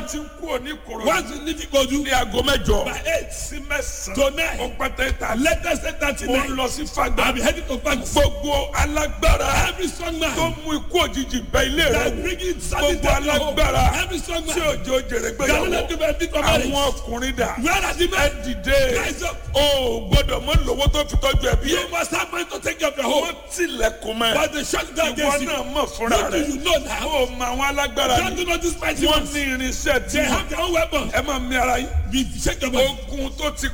ti kú òní kòrò Once you leave Ikodu ní aago mẹ́jọ by eight sí mẹ́sàn-án to nine, ó pẹ́tẹ́ ta latest eight thirty mo ń nine, lọ sí fagbá I'll be heading to Fagus. gbogbo alágbára Every strong tó man mú ikú òjijì bẹ ilé rẹ that wò bring in sanity gbogbo to your home. alágbára Every strong tí man òjò jèrè that will gbéyàwó not give a bit of marriage. àwọn ọkùnrin dà Where are the ẹ men? dìde Rise up. o gbọ́dọ̀ mọ lówó tó fi tọ́jú ẹbí You ẹ must have money to take care of your wọ́n home. tilẹ̀kùn mẹ́ But they shut down ìwọ against you. náà mọ̀ fúnra What do rẹ you know now? o mọ àwọn alágbára Don't ni do not despise wọ́n you. ní irinṣẹ́ tí They have their own weapons. ẹ máa mi ara yín Be shake your body. ogun tó ti